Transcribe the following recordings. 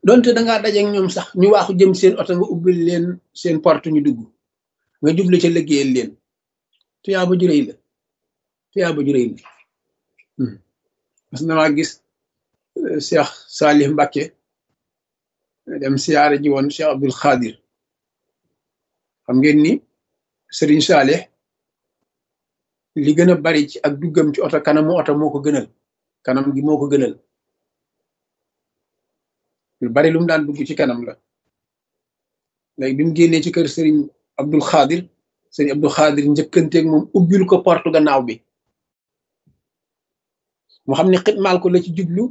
donte dangaa dajeek ñoom sax ñu waaxu jëm seen oto nga ubbil leen seen porte ñu dugg nga juble ca liggéeyal leen tuyaaba ju rëy la tuyaaba ju rëy la mas na maa gis Cheikh Salih Mbacké dem siyaare ji woon Cheikh Abdul Xaadir xam ngeen ni Serigne Salih li gën a bari ci ak duggam ci oto kanamu oto moo ko gënal kanam gi moo ko gënal lu bari lu mu daan dugg ci kanam la léegi bi mu génnee ci kër Serigne Abdul Xaadir Serigne Abdul Xaadir njëkkanteeg moom ubbil ko porte gannaaw bi mu xam ne xitmaal ko la ci jublu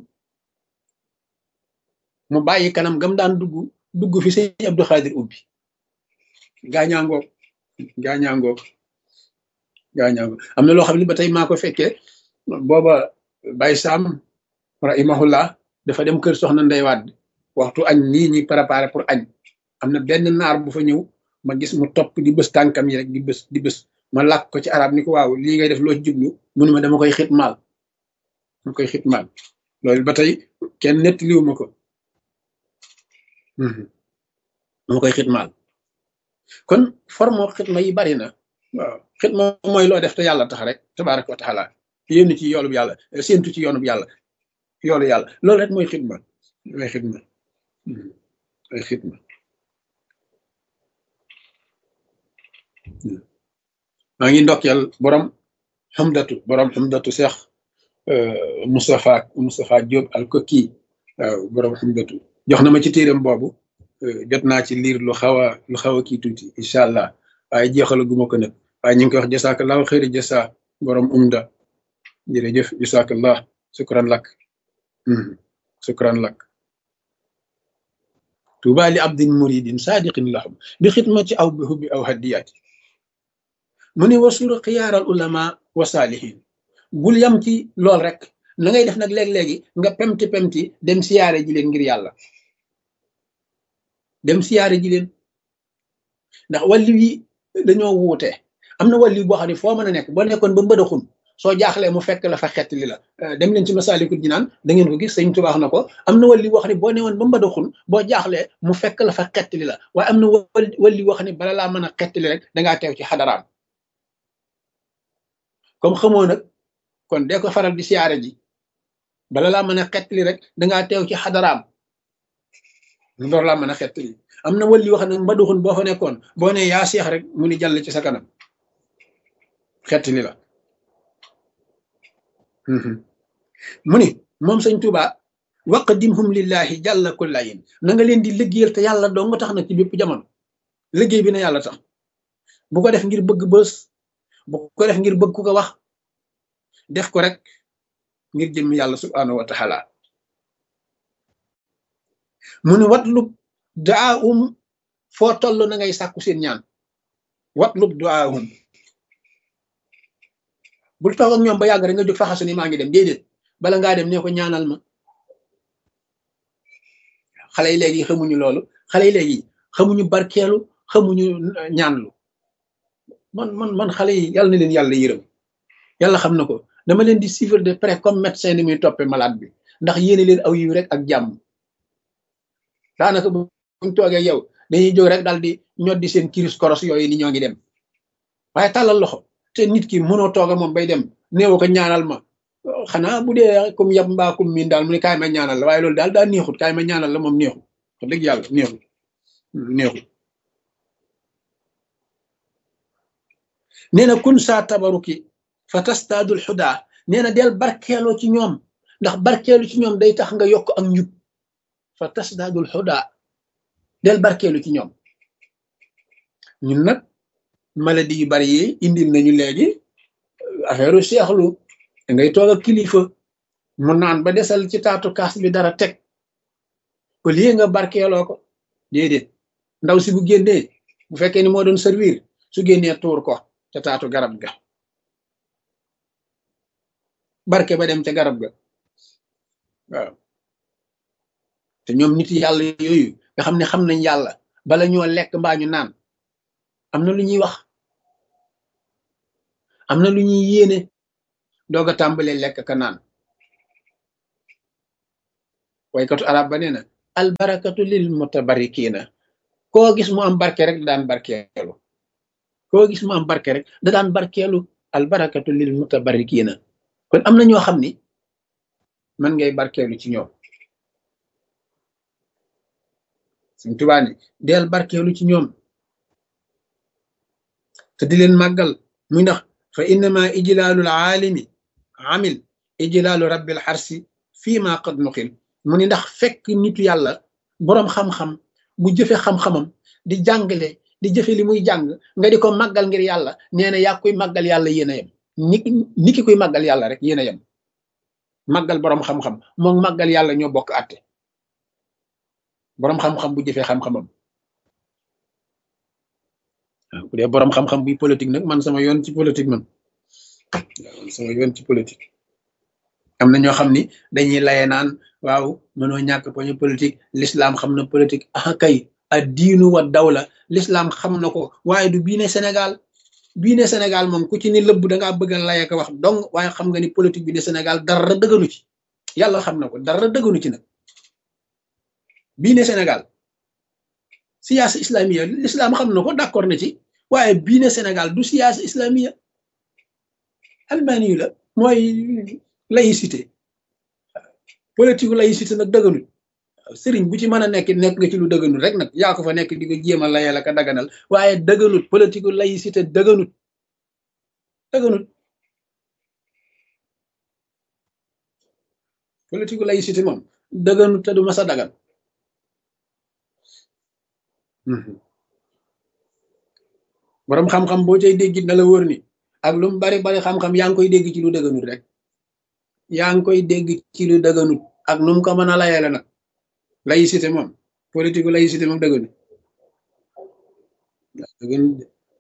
mu bàyyi kanam gam daan dugg dugg fi Serigne Abdul Xaadir ubbi gaañaangoog gaañaangoog gaañaangoog am na loo xam ne ba tey maa ko fekkee booba Baye Sam rahimahullah dafa dem kër soxna Ndey Wàdd waxtu añ nii ñi préparé pour añ am na benn naar bu fa ñëw ma gis mu topp di bës tànkam yi rek di bës di bës ma làkk ko ci arab ni ko waaw lii ngay def loo ci jublu mu ne ma dama koy xitmaal dama koy xitmaal loolu ba tey kenn nettaliwu ma ko dama koy xitmaal kon forme xitma yi bari na waaw xitma mooy loo def te yàlla tax rek tabaraka wa taala yénn ci yoolub yàlla séentu ci yoonub yàlla yoolu yàlla loolu rek mooy xitma mooy xitma mooy xitma maa ngi ndokkeel borom xamdatu borom xamdatu seex Moustapha Moustapha Diop al koki waaw borom xamdatu jox na ma ci téeram boobu jot naa ci liir lu xaw a lu xaw a kii tuuti incha allah waaye jeexala guma ko nag waaye ñu ngi koy wax jasakallahu xëyri jasa borom umda jërëjëf jasakallah sukran lak sukran lak tuuba li abdin muridin sadiqin lahum bi xidmati aw bi hubbi aw hadiyati mu ne wasura xiyaaral ulama wa saalihin bul yam ci lool rek na ngay def nag léeg-léegi nga pemti pemti dem siyaare ji leen ngir yàlla dem siyaare ji leen ndax wàllu yi dañoo wuute am na wàllu boo xam ne foo mën a nekk boo nekkoon ba mbëdaxun soo jaaxlee mu fekk la fa xett li la dem leen ci masaalikul jinaan da ngeen ko gis sëñ Tuubaa wax na ko am na wàllu boo xam ne boo newoon ba mbëdaxun boo jaaxlee mu fekk la fa xett li la waaye am na wàllu boo xam ne bala laa mën a xett li rek dangaa teew ci xadaraam comme xamoo nag kon dee ko faral di siyaare ji bala laa mën a xett li rek dangaa teew ci xadaraam door laa mën a xett li am na wàllu wax nag mbaduxun boo fa nekkoon boo ne yaa seex rek mu ni jàll ci sa kanam xett li la mu ni moom sëñ Tuuba waqdimhum lillahi jàlla kullayin na nga leen di liggéeyal te yàlla doo nga tax nag ci bépp jamono liggéey bi na yàlla tax bu ko def ngir bëgg bës bu ko def ngir bëgg ku ko wax def ko rek ngir jëm yàlla subhanahu wa taala mu ni watlub daahum foo toll na ngay sàkku seen ñaan watlub daahum bul toog ak ñoom ba yàgg rek nga jóg faxasu ni maa ngi dem déedéet bala ngaa dem ne ko ñaanal ma xale yi léegi xamuñu loolu xale yi léegi xamuñu barkeelu xamuñu ñaanlu man man man xale yi yàlla na leen yàlla yërëm yàlla xam na ko dama leen di suivre de près comme médecin ni muy toppee malade bi ndax yéene leen aw yiw rek ak jàmm daanaka buñ toogee yow dañuy jóg rek daal di ñoddi seen kiris koros yooyu ni ñoo ngi dem waaye tàllal loxo te nit ki mënoo tooga moom bay dem néew ko ñaanal ma xanaa bu dee comme yab mbaa comme miin daal mu ne kaay ma ñaanal la waaye loolu daal daa neexut kaay ma ñaanal la moom neexut wax dëgg yàlla neexut neexut nee na kun saa tabaruki fa tastaadul xudaa nee na del barkeeloo ci ñoom ndax barkeelu ci ñoom day tax nga yokk ak njub fa tasdaadul xudaa del barkeelu ci ñoom ñun nag maladie yu bari yi indil nañu léegi affaire seexlu da ngay toog ak kilifa mu naan ba desal ci taatu kaas bi dara teg au lieu nga barkeeloo ko déedéet ndaw si bu génnee bu fekkee ni moo doon servir su génnee tuur ko ca taatu garab ga barke ba dem ca garab ga waaw te ñoom nit yàlla yooyu nga xam ne xam nañ yàlla bala ñoo lekk mbaa ñu naan am na lu ñuy wax am na lu ñuy yéene doog a tàmbalee lekk ka naan waykatu arab ba nee na albarakatu lil mutabarikina koo gis mu am barke rek da daan barkeelu koo gis mu am barke rek da daan barkeelu albarakatu lil mutabarikina kon am na ñoo xam ni man ngay barkeelu ci ñoom suñ tubaa ni deel barkeelu ci ñoom te di leen màggal muy ndax fa innama ijlaalul aalimi amil ijlaalu rabbil xarsi fii ma qad nuqil mu ni ndax fekk nitu yàlla boroom xam-xam bu jëfe xam-xamam di jàngale di jëfe li muy jàng nga di ko màggal ngir yàlla nee na yaa koy màggal yàlla yéen a yem ni ni ki koy màggal yàlla rek yéen a yem màggal boroom xam-xam moom màggal yàlla ñoo bokk àtte boroom xam-xam bu jëfee xam-xamam waaw bu dee boroom xam-xam buy politique nag man sama yoon ci politique man man sama yoon ci politique am na ñoo xam ni dañuy laye naan waaw mënoo ñàkk poñu politique l'islam xam na politique ah kay a diinu wa dawla l'islam xam na ko waaye du bii ne Sénégal bii ne Sénégal moom ku ci ni lëbb da ngaa bëgg a laye ko wax donc waaye xam nga ni politique bi ne Sénégal dara dëgganu ci yàlla xam na ko dara dëgganu ci nag bii ne Sénégal siyaasa islamiya l'islam xam na ko d'accord na ci waaye bii ne Sénégal du siyaasa islamiya almani la mooy laïcité politique laïcité nag dëgganul sëriñ bu ci mën a nekk nekk nga ci lu dëgganul rek nag yaa ko fa nekk di ko jéem a layal ak a daganal waaye dëgganut politique laïcité dëgganut dëgganut politique laïcité moom dëgganut te du mas a dagan borom xam-xam boo cay déggit na la wóor ni ak lu mu bari bari xam-xam yaa ngi koy dégg ci lu dëgganut rek yaa ngi koy dégg ci lu dëgganut ak nu mu ko mën a layale nag laïcité moom politique laïcité moom dëgganut dëgganut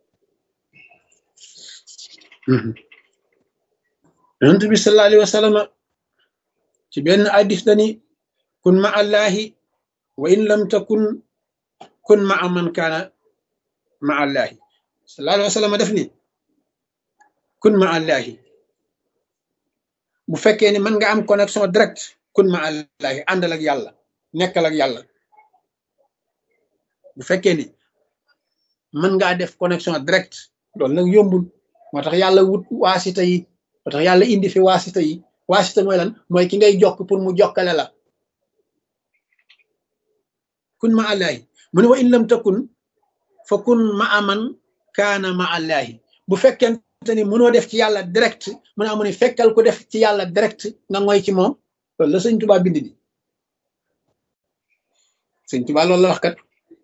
yonent bi sallallahu alayhi wa sallam ci benn addis dani kun ma allahi wa in lam takun kun ma man kaana ma allahi sallallahu alayhi wa sallam def ni kun ma allahi bu fekkee ni mën nga am connexion direct kun ma allahi àndal ak yàlla nekkal ak yàlla bu fekkee ni mën ngaa def connexion direct loolu nag yombul moo tax yàlla wut waasita yi moo tax yàlla indi fi waasita yi waasita mooy lan mooy ki ngay jokk pour mu jokkale la kun ma allahi mu ne wa in lam takun fa kun ma aman kaana ma allahi bu fekkente ni mënoo def ci yàlla direct mu ne amu ni fekkal ko def ci yàlla direct nga ngoy ci moom loolu la sëñ Tuubaa bind di sëñ Tuubaa loolu la wax kat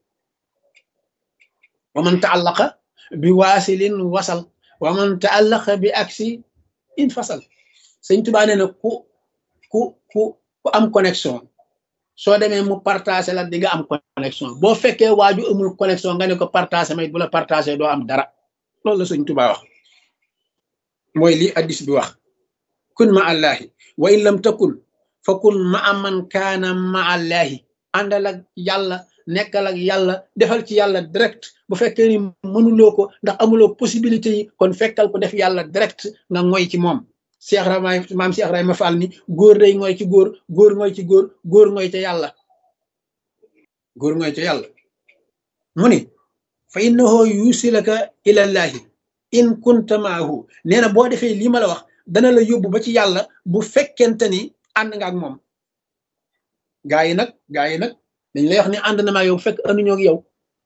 wa man taallaqa bi waasilin wasal wa man taallaqa bi aksi in fasal sëñ Tuubaa nee na ku ku ku ku am connexion soo demee mu partagé la di nga am connexion boo fekkee waaju amul connexion nga ne ko partagé may bu la partagé doo am dara loolu la sëñ Tuubaa wax mooy lii addis bi wax kun ma allahi wa in lam takun fa kun ma aman kaana ma allahi àndal ak yàlla nekkal ak yàlla defal ci yàlla direct bu fekkee ni mënuloo ko ndax amuloo possibilité yi kon fekkal ko def yàlla direct nga ngoy ci moom Cheikh Rama maam Cheikh Rama Fall ni góor day ngoy ci góor góor ngoy ci góor góor ngoy ca yàlla góor ngoy ca yàlla mu ni fa innahu yusilaka ilallahi in kunta maahu nee na boo defee lii ma la wax dana la yóbbu ba ci yàlla bu fekkente ni ànd nga ak moom gaa yi nag gaa yi nag dañ lay wax ni ànd na maa yow fekk anduñoo ak yow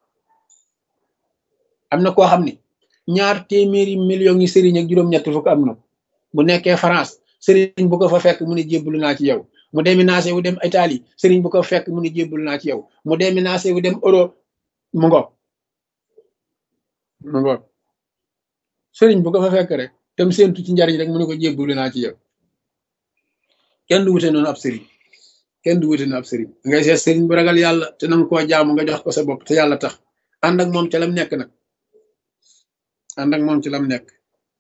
am na koo xam ni ñaar téeméeri millions yi sëriñ ak juróom-ñett fukk am na bu nekkee France sëriñ bu ko fa fekk mu ne jébbalu naa ci yow mu déménagé wu dem Italie sëriñ bu ko fekk mu ne jébbalu naa ci yow mu déménagé wu dem Europe mu ngo mu ngo sëriñ bu ko fa fekk rek tam séentu ci njariñ rek mu ne ko jébbalu naa ci yow kenn du wute noonu ab sëriñ kenn du wute noonu ab sëriñ ngay seet sëriñ bu ragal yàlla te nanga koo jaamu nga jox ko sa bopp te yàlla tax ànd ak moom ca lam nekk nag ànd ak moom ci lam nekk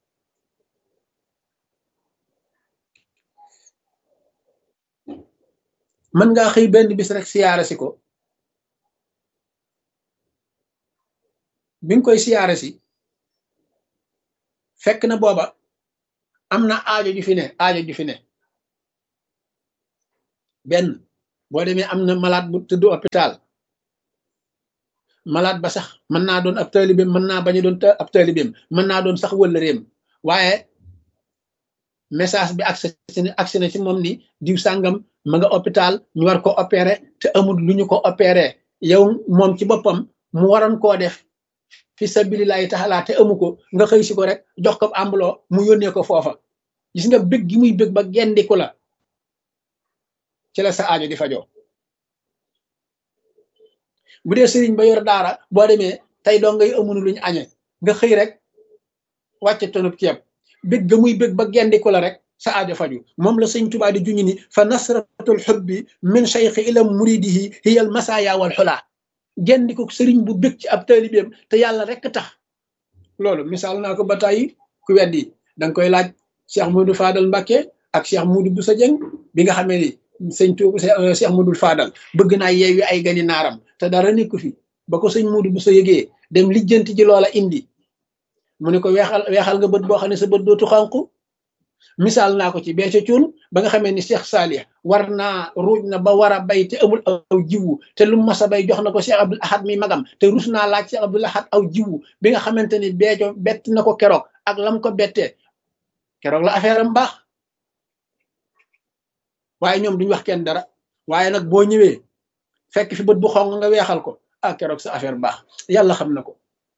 mën ngaa xëy benn bis rek siyaare si ko bi nga koy siyaare si fekk na booba am na aajo ju fi ne aajo ju fi ne benn boo demee am na malade bu tëdd hôpital malade ba sax mën naa doon ab taalibeem mën naa bañ a doon ab taalibeem mën naa doon sax wëllëreem waaye message bi accès accès na ci moom ni diw sàngam ma nga hôpital ñu war ko opéré te amul lu ñu ko opéré yow moom ci boppam mu waroon koo def fi sabilillahi taala te amu ko nga xëy si ko rek jox ko ambuloo mu yónnee ko foofa gis nga bëgg gi muy bëgg ba gendiku la ci la sa aajo di fajoo bu dee sëriñ ba yor daara boo demee tey doo ngay amunu luñu añe nga xëy rek wàcce tonub ceeb bëgg ga muy bëgg ba gendiku la rek sa aajo faju moom la sëñ Tuubaa di juñu ni fa nasratul xubbi min cheikhi ila muridihi hiya al masaya wal xulaa gendiku sëriñ bu bëgg ci ab taalibeem te yàlla rek tax loolu misaal naa ko ba tàyyi ku weddi danga koy laaj Cheikh Moudou Fadal Mbacké ak Cheikh Moudou Boussa Dieng bi nga xamee ni sëñ Tuuba Cheikh Moudou Fadal bëgg naa yeewi ay gani naaram te dara nekku fi ba ko sëñ Moudou Boussa yëgee dem lijjanti ci loola indi mu ne ko weexal weexal nga bët boo xam ne sa bët dootu xànku misaal naa ko ci bee ca cuun ba nga xamee ni Cheikh Salih war naa ruuj na ba war a bay te amul aw jiwu te lu mas a bay jox na ko Cheikh Abdoul Ahad mi magam te rus naa laaj Cheikh Abdoul Ahad aw jiwu bi nga xamante ni beeco bett na ko keroog ak lam ko bettee keroog la affaire am baax waaye ñoom duñ wax kenn dara waaye nag boo ñëwee fekk fi bët bu xong nga weexal ko ah keroog sa affaire baax yàlla xam na ko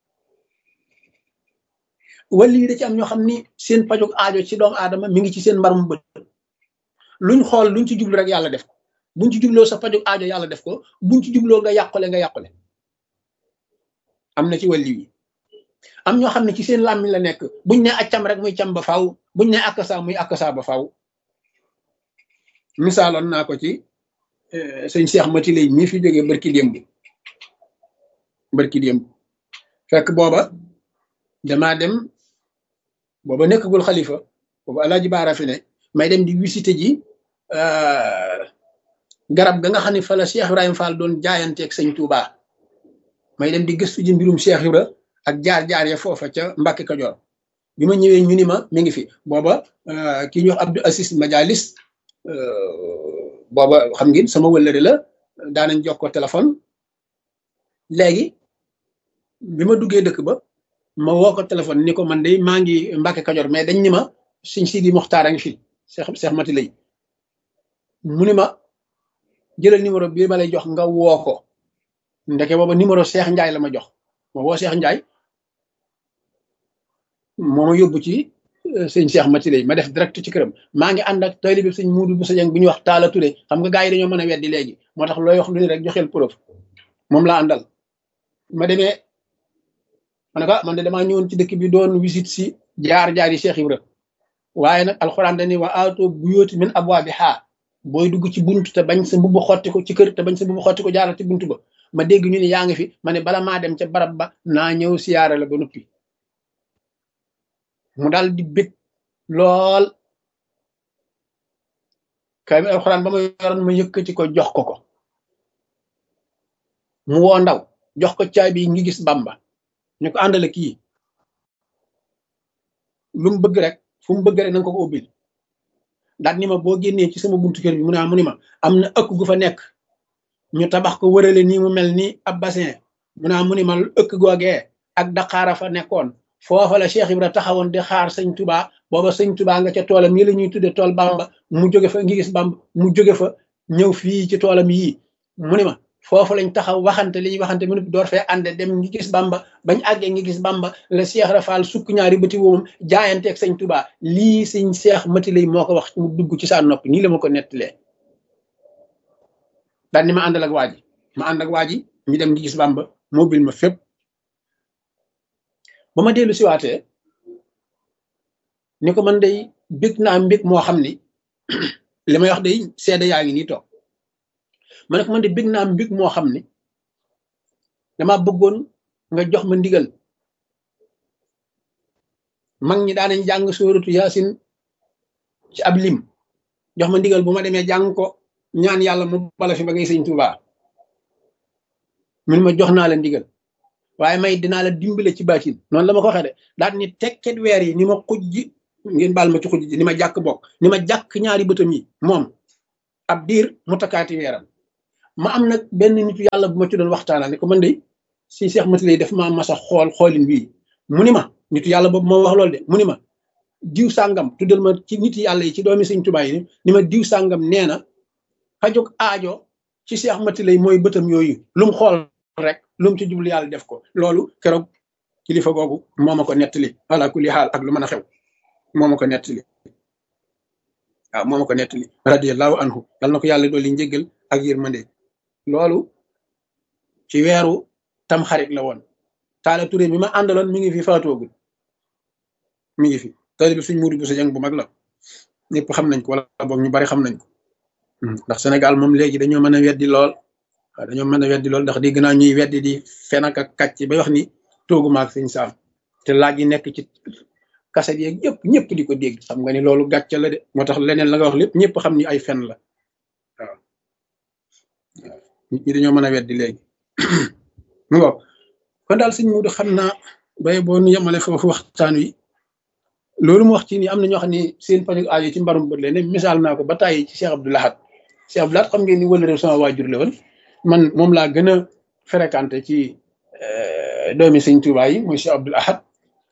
wala yi da ci am ñoo xam ni seen pajog aajo ci doomu aadama mi ngi ci seen mbarum bët luñ xool luñ ci jublu rek yàlla def ko buñ ci jubloo sa pajog aajo yàlla def ko buñ ci jubloo nga yàqule nga yàqule am na ci wàlli yi am ñoo xam ne ci seen làmmiñ la nekk buñ ne accam rek muy cam ba faaw buñ ne akasa muy akasa ba faaw misaaloon naa ko ci sëñ Cheikh Mati lay mii fi jógee barki démb barki démb fekk booba damaa dem booba nekkagul xalifa booba alaaji baara fi ne may dem di visité ji garab ga nga xam ne fa la Cheikh Ibrahima Fall doon jaayanteeg sëñ Touba may dem di gëstu ji mbirum Cheikh Ibra ak jaar-jaar ya foofa ca Mbàkke Kajoor bi ma ñëwee ñu ni ma mi ngi fi booba ki ñuy wax Abdou Assis Majalis booba xam ngeen sama wëllëre la daanañ jox ko téléphone léegi bi ma duggee dëkk ba ma woo ko téléphone ni ko man de maa ngi Mbàkke Kajoor mais dañ ni ma suñ Sidi Moxtaar a ngi fi Cheikh Cheikh Mati lay mu ni ma jëlal numéro bii ma lay jox nga woo ko ndeke booba numéro Cheikh Ndiaye la ma jox ma woo Cheikh Ndiaye moo ma yóbbu ci sëñ Cheikh Mati lay ma def direct ci këram maa ngi ànd ak taalibe bi sëñ Muudu bu Sajang bu ñuy wax Taala Ture xam nga gars yi dañoo mën a weddi léegi moo tax looy wax lu ni rek joxeel preuve moom laa àndal ma demee ma ne ko man de damaa ñëwoon ci dëkk bi doon visite si jaar-jaar yi Cheikh Ibra waaye nag alxuraan dañuy wa aato bu yóoti min abwaabi xaa booy dugg ci buntu te bañ sa mbubb xotti ko ci kër te bañ sa mbubb xotti ko jaaral ci buntu ba ma dégg ñu ne yaa ngi fi ma ne bala maa dem ca barab ba naa ñëw siyaare la ba noppi mu daal di bég lool kay alxuraan ba ma yoroon ma yëkkati ko jox ko ko mu woo ndaw jox ko caabi ngi gis bamba ñu ko àndale kii lu mu bëgg rek fu mu bëgg rek nanga ko ko ubbil daal ni ma boo génnee ci sama buntu kër bi mu ne mu ni ma am na ëkk gu fa nekk ñu tabax ko wërale nii mu mel ni ab bassin mu ne mu ni ma ëkk googee ak daqaara fa nekkoon foofa la Cheikh Ibra taxawoon di xaar sëñ Touba booba sëñ Touba nga ca toolam yi la ñuy tudde tool Bamba mu jóge fa ngi gis Bamba mu jóge fa ñëw fii ci toolam yii mu ni ma foofu lañ taxaw waxante li ñuy waxante mu ne door fee ànde dem ngi gis Bamba bañ àggee ngi gis Bamba la Cheikh Rafal sukk ñaari bëti woomam jaayanteeg sëñ Touba lii sëñ Cheikh Mati lay moo ko wax mu dugg ci saa nopp nii la ma ko nettalee daal ni ma àndal ak waa ji ma ànd ak waa ji ñu dem ngi gis Bamba mobile ma fépp ba ma dellu siwaatee ni ko man day bég naa mbég moo xam ni li may wax day seede yaa ngi nii toog ma ne ko man de bég naa mbég moo xam ni dama bëggoon nga jox ma ndigal mag ñi daanañ jàng sóoratu yaasin ci ab lim jox ma ndigal bu ma demee jàng ko ñaan yàlla mu bala fi ba ngay sëñ Tuubaa mun ma jox naa la ndigal waaye may dinaa la dimbale ci baatin noonu la ma ko waxee de daal ni tekket weer yi ni ma xuj ji ngeen baal ma ci xuj ji ni ma jàkk bokk ni ma jàkk ñaari bëtam yi moom ab diir mu takkaati weeram ma am nag benn nitu yàlla bu ma ci doon waxtaanal ne ko man de si Cheikh Mati lay def ma masa xool xoolin bii mu ni ma nitu yàlla boobu moo wax loolu de mu ni ma diw sàngam tuddal ma ci nit yàlla yi ci doomi sëñ Tuubaa yi ni ma diw sàngam nee na fajug aajo ci Cheikh Mati lay mooy bëtam yooyu lu mu xool rek lu mu ci jublu yàlla def ko loolu keroog kilifa googu moo ma ko nettali ala kulli xaal ak lu mën a xew moo ma ko nettali waaw moo ma ko nettali radiyallahu anhu yal na ko yàlla dolli njéggal ak yërmande loolu ci weeru tam xarit la woon taala turé mi ma àndaloon mi ngi fi faatoogul mi ngi fi tali bi suñ mudu bu sa jàng bu mag la ñëpp xam nañ ko wala boog ñu bari xam nañ ko ndax Sénégal moom léegi dañoo mën a weddi lool waaw dañoo mën a weddi lool ndax dégg naa ñuy weddi di fen ak kàcc bay wax ni toogu maag sëñ saam te laaj yi nekk ci kaset yeeg yëpp ñëpp di ko dégg xam nga ni loolu gàcce la de moo tax leneen la nga wax lépp ñëpp xam ni ay fen la waaw nit ñi dañoo mën a weddi léegi mu ngo kon daal sëñ Mudu xam naa bay boo nu yemale foofu waxtaan wi loolu mu wax ci ni am na ñoo xam ne seen paju aajo ci mbarum bët leen misaal naa ko ba tàyyi ci Cheikh Abdou Lahad Cheikh Abdou Lahad xam ngeen ni wala réew sama waajur la woon man moom laa gën a fréquenté ci doomi sëñ Tuubaa yi mooy Cheikh Abdou Lahad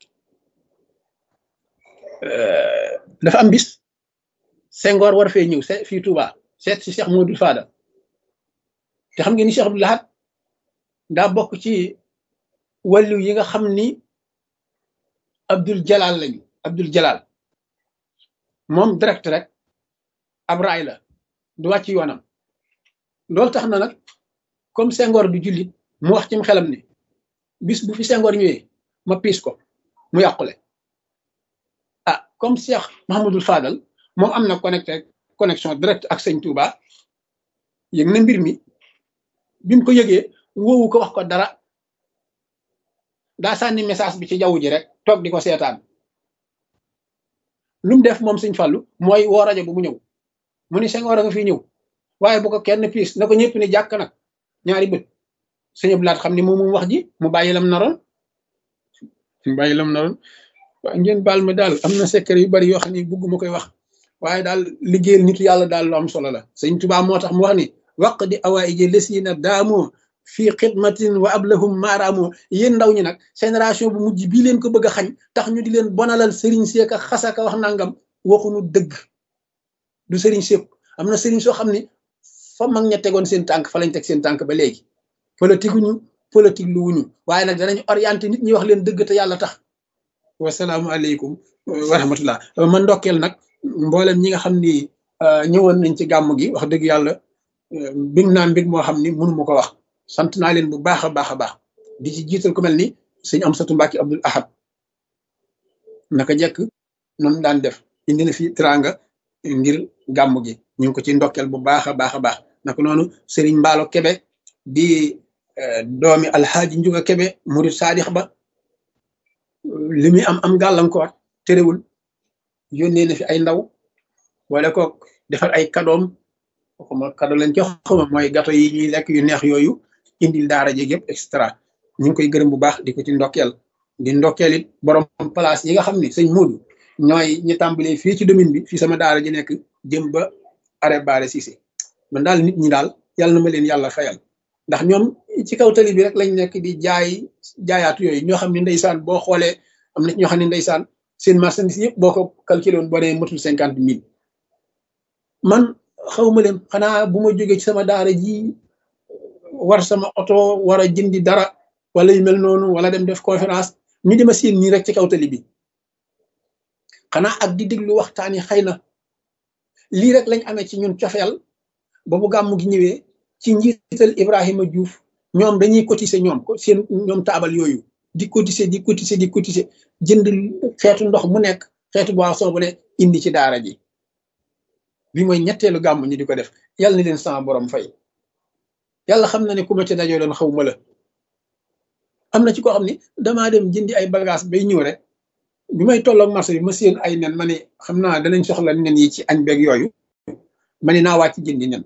dafa am bis Senghor war fee ñëw se fii Touba seet si Cheikh Modou Fada te xam ngeen ni Cheikh Abdou Lahad daa bokk ci wàllu yi nga xam ni Abdul Jalal lañu Abdul Jalal moom direct rek ab raay la du wàcc yoonam loolu tax na nag comme Senghor du jullit mu wax cim xelam ni bis bu fi Senghor ñëwee ma piis ko mu yàqule ah comme Cheikh Mahamadul Fadal moom am na connecté connexion direct ak sëñ Touba yëg na mbir mi bi mu ko yëgee woowu ko wax ko dara daa sànni message bi ci jaww ji rek toog di ko seetaan lu mu def moom sëñ Fallu mooy woo rajo bu mu ñëw mu ni Senghor a nga fi ñëw waaye bu ko kenn piis na ko ñëpp ni jàkk nag ñaari bët sëñ Abdou Lahad xam ni moom moom wax ji mu bàyyi lam naroon mu bàyyi lam naroon waaye ngeen baal ma daal am na secret yu bari yoo xam ne bugguma koy wax waaye daal liggéeyal nitu yàlla daal lu am solo la sëñ Tuubaa moo tax mu wax ni waq di awaaiji lesiina daamoo fii xidmatin wa ablahum maaraamoo yéen ndaw ñi nag génération bu mujj bii leen ko bëgg a xañ tax ñu di leen bonalal sëriñ seeka xasaka wax nangam waxunu dëgg du sëriñ seek am na sëriñ soo xam ni fa mag ña tegoon seen tànk fa lañ teg seen tànk ba léegi politique ñu politique lu wuñu waaye nag danañ orienté nit ñi wax leen dëgg te yàlla tax wasalaamualeykum wa rahmatullah man ndokkeel nag mboolem ñi nga xam ni ñëwoon nañ ci gàmm gi wax dëgg yàlla big naa mbig moo xam ni mënu ma ko wax sant naa leen bu baax a baax a baax di ci jiital ku mel ni sëñ Amsatu Mbàkke Abdul Ahad naka jekk noonu daan def indi na fi teraanga ngir gàmm gi ñu ngi ko ci ndokkeel bu baax a baax a baax naka noonu sëriñ Mbaalo Kebe di doomi alxaaji Njuga Kebe murid saadix ba li muy am am gàllankoor terewul yónnee na fi ay ndaw wala ko defar ay kadoom xuma kado lañ ci xuma mooy gato yi ñuy lekk yu neex yooyu indil daara jéeg yëpp extra ñu ngi koy gërëm bu baax di ko ci ndokkeel di ndokkeel it borom place yi nga xam ne sëñ Moodu ñooy ñi tàmbalee fii ci domaine bi fii sama daara ji nekk jëm ba arrêt baare Cissé man daal nit ñi daal yàlla na ma leen yàlla fayal ndax ñoom ci kaw tali bi rek lañ nekk di jaay jaayaatu yooyu ñoo xam ne ndeysaan boo xoolee am na ñoo xam ne ndeysaan seen marchandise yëpp boo ko calculé woon boo nee matul cinquante mille man xawma leen xanaa bu ma jógee ci sama daara ji war sama oto war a jëndi dara wala yu mel noonu wala dem def conférence ñu dima siin nii rek ci kaw tali bi xanaa ak di déglu waxtaan yi xëy na lii rek lañ amee ci ñun cofeel ba bu gàmmu gi ñëwee ci njiital Ibrahima Diouf ñoom dañuy cotiser ñoom seen ñoom taabal yooyu di cotiser di cotiser di cotiser jënd xeetu ndox mu nekk xeetu boisson bu ne indi ci daara ji bi mooy ñetteelu gàmm ñi di ko def yàlla na leen sama borom fay yàlla xam na ne ku ma ci dajoo doon xaw ma la am na ci koo xam ni damaa dem jëndi ay bagage bay ñëw rek bi may tolloog marché bi ma séen ay nen ma ne xam naa danañ soxla nen yi ci añ beeg yooyu ma ne naa wàcc jëndi nen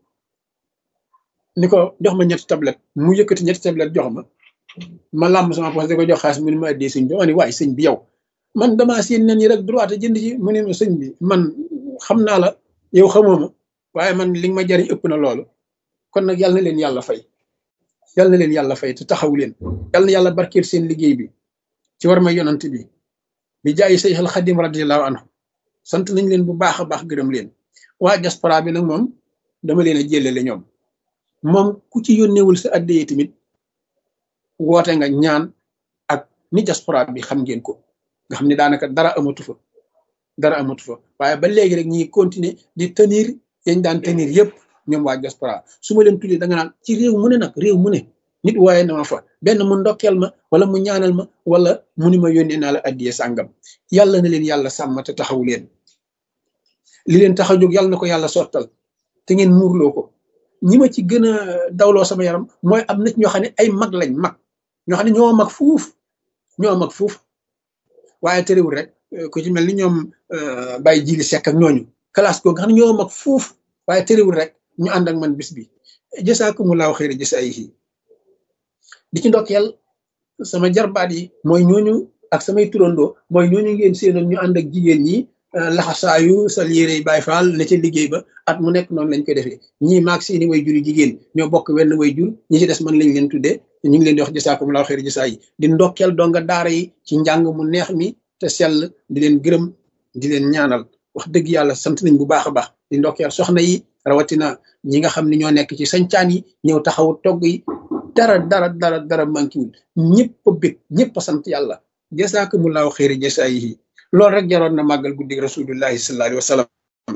ni ko jox ma ñetti tablette mu yëkkati ñetti tablette jox ma ma làmb sama poche di ko jox xaalis mu ne ma addee sëñ bi ma ne waaye sëñ bi yow man damaa séen nen yi rek droit jënd ci mu ne ma sëñ bi man xam naa la yow xamoo ma waaye man li nga ma jariñ ëpp na loolu kon nag yàlla na leen yàlla fay yàlla na leen yàlla fay te taxaw leen yàlla na yàlla barkeel seen liggéey bi ci war ma yonant bi bi jaayi say xel xadim radiallahu anhu sant nañ leen bu baax a baax gërëm leen waa diaspora bi nag moom dama leen a jëlele ñoom moom ku ci yónneewul sa addiyee tamit woote nga ñaan ak ni diaspora bi xam ngeen ko nga xam ne daanaka dara amatu fa dara amatu fa waaye ba léegi rek ñi continuer di tenir yañ daan tenir yëpp ñoom waa diaspora su ma leen tuddee da nga naan ci réew mu ne nag réew mu ne nit waaye na ma fa benn mu ndokkeel ma wala mu ñaanal ma wala mu ni ma yónnee naa la addiye sàngam yàlla na leen yàlla sàmm te taxaw leen li leen tax a jóg yàlla na ko yàlla sottal te ngeen muurloo ko ñi ma ci gën a dawloo sama yaram mooy am nit ñoo xam ne ay mag lañ mag ñoo xam ne ñoo mag fuuf ñoo mag fuuf waaye terewul rek ku ci mel ni ñoom bàyyi jili sekk ak ñooñu classe ko nga xam ne ñoo mag fuuf waaye terewul rek ñu ànd ak man bis bi jasaakumullahu xayra jasaayihi di ci ndokkeel sama jarbaat yi mooy ñooñu ak samay turandoo mooy ñooñu ngeen séenoon ñu ànd ak jigéen ñi laxasaayu sal yére yi Baay Faal ne ca liggéey ba at mu nekk noonu lañ koy defee ñii maag seeni way juri jigéen ñoo bokk wenn way jur ñi ci des man lañ leen tuddee ñu ngi leen di wax jasaakumullahu xayra jasaa yi di ndokkeel donga daara yi ci njàng mu neex mi te sell di leen gërëm di leen ñaanal wax dëgg yàlla sant nañ bu baax a baax di ndokkeel soxna yi rawatina ñi nga xam ne ñoo nekk ci sañcaan yi ñëw taxawu togg yi dara dara dara dara mankiwul ñëpp a bég ñëpp a sant yàlla jasaakumullahu xayra jasaa yi loolu rek jaroon na màggal guddi rasulullahi sallallahu alayhi wa sallam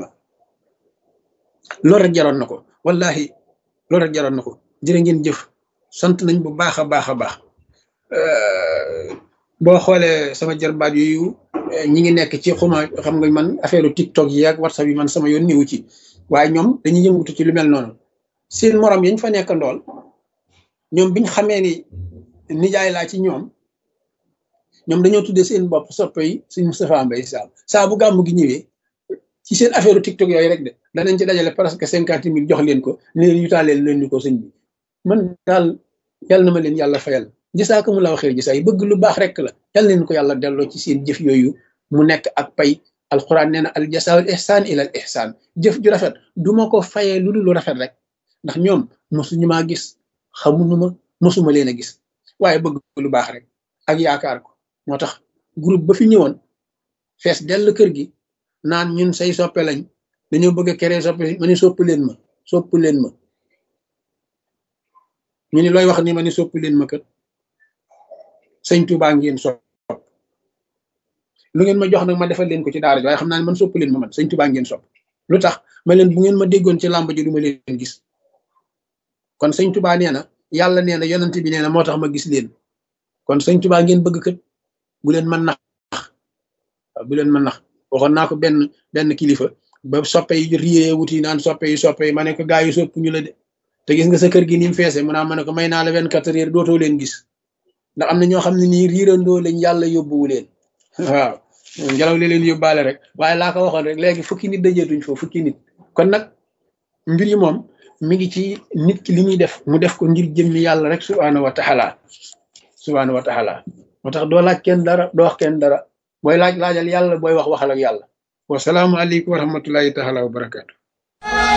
loolu rek jaroon na ko wallahi loolu rek jaroon na ko jërë ngeen jëf sant nañ bu baax a baax a baax boo xoolee sama jarbaat yooyu ñi ngi nekk ci xuma xam nga man affaire tiktok yi ak whatsapp yi man sama yoon niwu ci waaye ñoom dañuy yëngutu ci lu mel noonu seen morom yañ fa nekk ndool ñoom biñ xamee ni nijaay laa ci ñoom ñoom dañoo tuddee seen bopp soppe yi suñ Moustapha Mbaye Sam saa bu gàmmu gi ñëwee ci seen affaire tiktok yooyu rek de danañ ci dajale presque cinquante mille jox leen ko ne leen yutaaleel leen ni ko sëñ bi man daal yàlla na ma leen yàlla fayal gisaa mu la waxee gisaa yi bëgg lu baax rek la yàlla leen ko yàlla delloo ci seen jëf yooyu mu nekk ak pay alquran nee na al jasaawul ihsaan ila al ihsaan jëf ju rafet du ma ko fayee lu dul lu rafet rek ndax ñoom mosuñu maa gis xamuñu ma mosuma leen a gis waaye bëgg lu baax rek ak yaakaar ko moo tax groupe ba fi ñëwoon fees dell kër gi naan ñun say soppe lañ dañoo bëgg a créer soppe ma ni sopp leen ma sopp leen ma ñu ni looy wax ni ma ni sopp leen ma kat sëñ Tuubaa ngeen sopp lu ngeen ma jox nag ma defal leen ko ci daara ji waaye xam naa ne man sopp leen ma man sëñ Tuubaa ngeen sopp lu tax ma leen bu ngeen ma déggoon ci làmb ji du ma leen gis kon sëñ Tuubaa nee na yàlla nee na yonent bi nee na moo tax ma gis leen kon sëñ Tuubaa ngeen bëgg kat bu leen mën nax bu leen mën nax waxoon naa ko benn benn kilifa ba soppe yi riyee wuti naan soppe yi soppe yi ma ne ko gaa yi sopp ñu la de te gis nga sa kër gi ni mu feese mu naa ma ne ko may naa la vingt quatre heures dootoo leen gis ndax am na ñoo xam ne nii riirandoo lañ yàlla yóbbuwu leen waaw ngelaw li leen yóbbaale rek waaye laa ko waxoon rek léegi fukki nit dajeetuñ foofu fukki nit kon nag mbir yi moom mi ngi ci nit ki li muy def mu def ko ngir jëmmi yàlla rek subhaanahu wa taala subhaanahu wa taala moo tax doo laaj kenn dara doo wax kenn dara booy laaj laajal yàlla booy wax waxal ak yàlla wasalaamu aleykum wa rahmatullahi taala wa barakaatu